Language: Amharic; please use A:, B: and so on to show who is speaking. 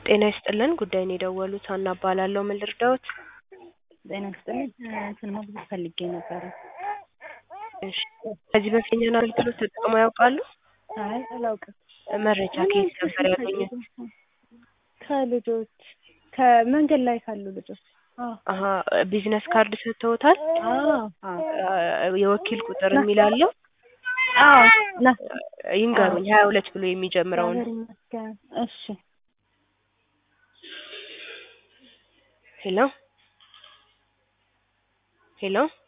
A: ጤና ይስጥልን ጉዳይን የደወሉት ሀና እባላለሁ ምን ልርዳዎት
B: ጤና ይስጥልኝ እንትን ማግኘት ፈልጌ ነበረ
A: እሺ ከዚህ በፊት የእኛን አገልግሎት ተጠቅመው ያውቃሉ
B: አይ አላውቅም
A: መረጃ ከየት ነበር ያገኙት
B: ከልጆች ከመንገድ ላይ ካሉ ልጆች
A: አሀ ቢዝነስ ካርድ ሰጥተውታል የወኪል ቁጥር የሚል አለው ይንገሩኝ ሀያ ሁለት ብሎ የሚጀምረውን
B: እሺ
A: ሄሎ ሄሎ